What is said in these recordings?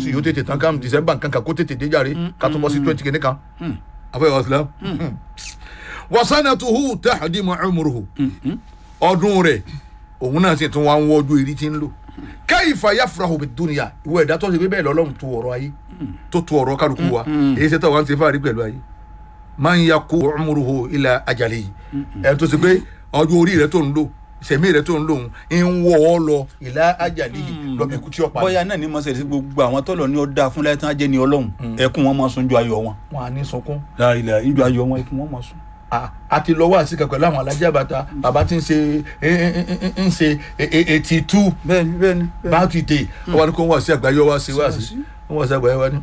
sì yóò tètè tán káàmù december kankan kó tètè dé jàre ká tó bọ́ sí twenty kìíní kan afẹ́ wàsílám wasanatuhu tahdimu umruhu ọdún rẹ̀ òun náà sì tún wá ń wọ́jú eré tí ń lò kayfa yafrahu bid dunya ìwọ ẹ̀dá tó ṣe pé bẹ́ẹ̀ lọ́lọ́run tó ọ̀rọ̀ ayé tó tó ọ̀rọ̀ kálukú wa èyí ṣe tó wá ń ṣe fáàrí pẹ̀lú ayé man yaku umruhu ila ajalihi ẹ̀ tó ṣe pé ọjọ́ orí rẹ̀ tó ń lò sẹ̀mí rẹ̀ tó ń lò ń wọ́ ọ lọ ila ajalihi lọ́bẹ̀ ikú tí ó pa bóyá náà ní mọ̀sẹ̀ sí gbogbo àwọn tọ́lọ̀ ní ọ̀dà fún láyé tán á jẹ́ ní ọlọ́run ẹkún wọn máa sun ju ayọ̀ wọn. wọn à ní sunkún láìla ìjọ ayọ̀ wọn ẹkún wọn máa sun. a- a ti lọ wá sí kankan láwọn alájà bàtà bàbá tí ń ṣe ń ṣe eighty two bẹ́ẹ̀ni bẹ́ẹ̀ni. bá ti dé wọn ni kò wá sí àgbáyé wá sí wá sí wọn wá sí àgbáyé wá ní.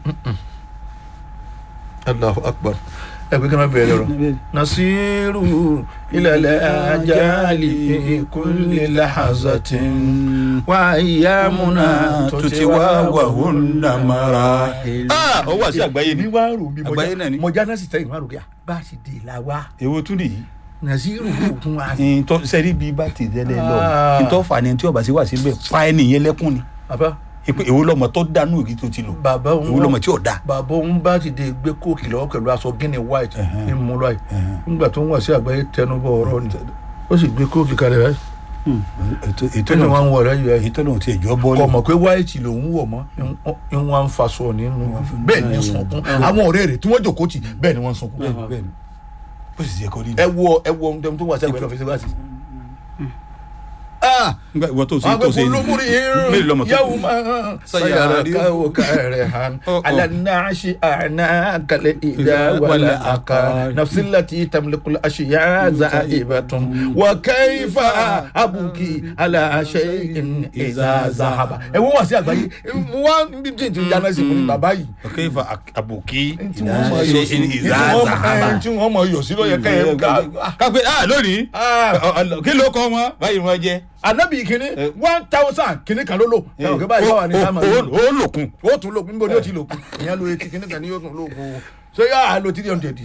Allahu akbar ẹ pé kí wọn bẹ̀rẹ̀ lọ́rọ̀. nasiru ilẹ̀ ajali kulli lahazatin wa ayyamuna tutiwa wa hunna mara. ah ó wà sí àgbáyé ní ni. wàá rò bí Àgbáyé náà ni. mọjá náà sì tẹ̀yìn wàá rò bí bá a sì dé la wa èwo tún nìyí. nasiru kún wa. ntọ́ sẹ́rí bíi bá ti tẹ́lẹ̀ lọ Ah. ntọ́ fà ni tí ọba sí wà síbẹ̀ fa ẹnìyẹn lẹ́kùn ni. bàbá ìpè èwo lọmọ tó dánú èyí tó ti lò bàbá òun èwo lọmọ tí ò da. bàbá òun bá ti dé gbé kóòkì lọ́wọ́ pẹ̀lú aṣọ gíní white ní mú lọ́yì nígbà tó ń wà sí àgbáyé tẹnubọ ọ̀rọ̀ ni ó sì gbé kóòkì kalẹ̀ rẹ̀ ètò ètò tó ní wọn ń wọ̀ rẹ̀ yìí èyí tó lòun ti ẹ̀jọ́ bọ́ọ̀lù. kọ̀ mọ̀ pé white lòun wọ̀ mọ́ ń wọ́n ń faṣọ nínú bẹ́ẹ̀ ni sunkún àwọn ọ̀rẹ́ rẹ̀ tí wọ́n jòkó tì bẹ́ẹ̀ ni wọ́n ń sunkún bẹ́ẹ̀ni bẹ́ẹ̀ni ó sì ṣe kọ́ ní. ẹ wo ẹ wo ohun tó wà sí àgbáyé lọ́fíìsì wá sí. ah nígbà ìwọ tó ṣe tó ṣe agbègbè mélòó lọmọ tó yàwó máa sayara káwọ kẹrẹ han Oh, oh. alanaasi ana kale ida wala aka nafsilati tamlikul ashiya za ibatun wa kaifa abuki ala shay'in iza zahaba. ẹ wọ́n wá sí àgbáyé wọ́n bí tí n ti yánnà sí fún bàbá yìí. ọkẹ́ ìfà àbòkí tí wọ́n mọ̀ yọ̀ sí ìzáàzáàbà. tí wọ́n mọ̀ yọ̀ sí ló yẹ ká ẹ ká. kápẹ́ ah lónìí kí ló kọ́ wọn báyìí wọ́n jẹ́. anabi kìíní one thousand kìíní kan ló lò. ẹ ò kí báyìí báwa ni sáà máa ń lò. ó lòkun. ó tún lókun níbo ni ó ti lòkun ìyẹn lo etí kìíní kan ni yóò tún lókun ṣé yà á lo three hundred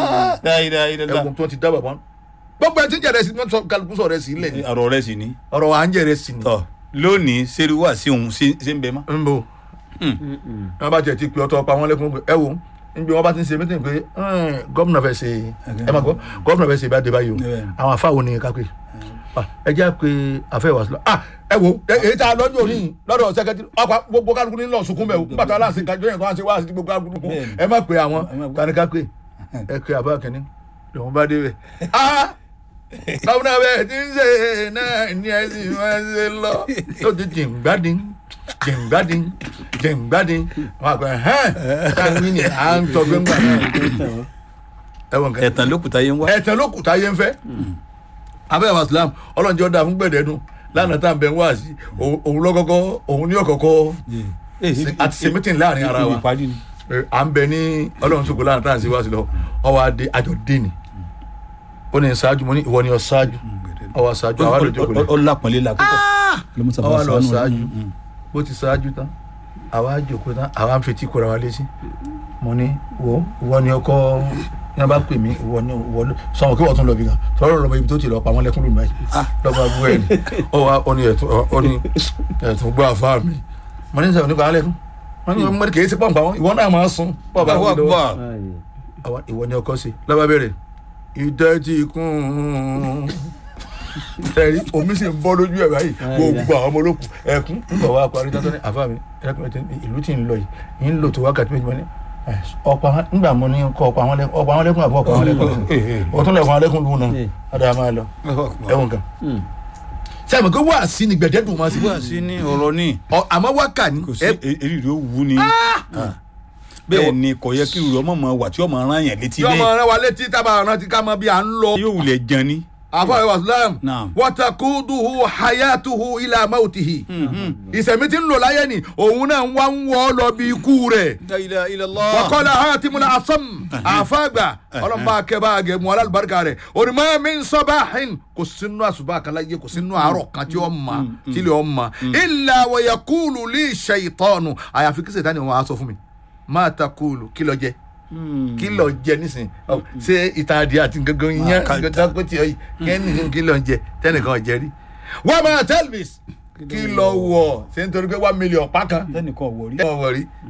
ẹ̀wọ̀n tó ti dábàá wọn. gbogbo ẹ ti jẹrẹ sí ní kálukú sọ̀rọ̀ ẹ sí ilẹ̀ ni ọ̀rọ̀ rẹ̀ sì ni. ọ̀rọ̀ wa ń jẹrẹ sí ni. tọ́ lónìí sẹ́rí wà sí òun ṣe ń bẹ mọ́. ń bò wọn bá tiẹ̀ ti pè ọtọ pa wọn lẹ́kùn pé ẹ wo níbi wọn bá ti ń ṣe mítìn pé gómìnà fẹ́ ṣe ẹ máa gbọ́ gómìnà fẹ́ ṣe ìbá dé báyìí o Bẹ́ẹ̀. àwọn afáwo ni ká pé ẹ jẹ́ pé àfẹ́ wà sílọ ah ẹ wo ẹ- èyí tá a lọ́jọ́ òní lọ́dọ̀ sẹ́kẹ́tì ọkọ̀ gbogbo kálukú ní lọ sunkún bẹ́ẹ̀ o nígbà tó aláǹsì kájọ yẹn kó wá sí wá sí gbogbo kálukú Bẹ́ẹ̀ ni. ẹ má pè àwọn Ẹ má pè. tani ká pé ẹ pé àbá kìíní lòun bá dé bẹ́ẹ̀ ah gómìnà bẹ́ẹ̀ ti ń ṣe náà ní ẹ̀sìn máa ń ṣe lọ tó ti jìngbádìn jìngbádìn jìngbádìn wọn àgbẹ̀ hẹ́n táwọn ní à ń tọ́ gbẹ́ngbà náà ẹ̀wọ̀n kan ẹ̀tàn lókùtà yẹn wá. ẹ̀tẹ̀ ló kù tá a yé ń fẹ́ abẹ́ wa islam ọlọ́njẹ́ ọ̀dà fún gbẹ̀dẹ̀dùn lánàá tá à ń bẹ̀ wá sí òun òun lọ́kọ́kọ́ òun ní ọ̀kọ̀kọ́ àti ṣe meeting láàrin ara wa ìparí ni. Eh, à ń bẹ ní ọlọ́run ṣògo lánàá tá à ń ṣe wá sí lọ ọwọ́ adé àjọ dé ni ó ní ṣáájú mo ní ìwọ ni ọ ṣáájú ọwọ́ ṣáájú àwa ló jókòó lẹ ọlápọ̀nlé la kókó. ọwọ́ lọ ṣáájú bó ti ṣáájú tán àwa jókòó tán àwa ń fetí kóra wa létí mo ní wo ìwọ ni ọkọ ní wọn bá pè mí ìwọ ni ìwọ ló sọmọ kí wọn tún lọ bí kan tọrọ lọmọ ibi tó ti lọ pa wọn lẹkùn lónìí báyìí lọba bú ẹ ní ọ wa ọ ní ẹtún ọ ní ẹtún gbọ́ àfa mi mo ní sẹ́wọ̀n nípa alẹ́kùn wọ́n ní mo ní kìí ṣe pọ̀npá wọn ìwọ náà máa sun pọ̀ bá wọ́n lọ́wọ́ àwọn ìwọ ni ọkọ ṣe lọ́ba bẹ̀rẹ̀ ìdẹ́ ti kún un ẹ̀rí omi sì ń bọ́ lójú ẹ̀ báyìí gbogbo àwọn ọmọ olókùn ẹ̀kún nígbà wa parí tán tó ní àfa mi ẹ̀kún ẹ̀tẹ̀ ìlú tí ń lọ yìí yìí ń lò tó wákàtí méjì mọ́ ní ọ̀pọ̀ àwọn nígbà mo ní kọ́ ọ̀pọ̀ àwọn lẹ́kùn ọ̀pọ̀ àwọn lẹ́kùn àbọ̀ ọ̀pọ̀ àwọn lẹ́kùn ọ̀tún lẹ̀kùn àwọn lẹ́kùn lù náà ọ̀dà máa lọ ẹ̀wọ̀n kan. sẹ́mi kó wá sí ni gbẹ̀dẹ́dùn máa sí wá sí ní ọ̀rọ̀ ní Ọ- àmọ́ wákà ní kò sí èrí rẹ̀ ó wú ni. bẹ́ẹ̀ ni kò yẹ kí ìrù ọmọ máa wà tí ọmọ ara yẹn létí tí ọmọ bẹ́ẹ̀ rẹ wa létí tábà rántí ká mọ bí à ń lọ. yóò wulẹ̀ jan ni. àfọwọ́ islam Naam. watakuduhu hayatuhu ila mautihi ìsẹ̀mí tí ń lò láyé ni òun náà wá ń wọ́ lọ bí ikú rẹ̀ La ilaha illallah. wakọ́lá hatimul asam àfàgbà ọlọ́mọba akẹ́bà àgẹ̀mú alálùbáríkà rẹ̀ onímọ̀ mi ń sọ́bà hin kò sínú àṣùbà kan láyé kò sínú àárọ̀ kan tí ó ma tí lè ó ma illa wa yakulu li shaytanu àyàfi kí sèta ni wọn á sọ fún mi máa ta kúlù kí lọ jẹ kí lọ jẹ nísìnyí Ọ, ṣé ìtàn adìẹ àti gangan yẹn Ah, ká- gangan kó tiẹ̀ yìí kẹ́ni kí lọ jẹ tẹ́nìkan jẹ rí wọ́n máa tell me kí lọ wọ̀ ṣé nítorí pé one million pa kan tẹnìkan wọ̀ rí. wọ́n wọ̀ rí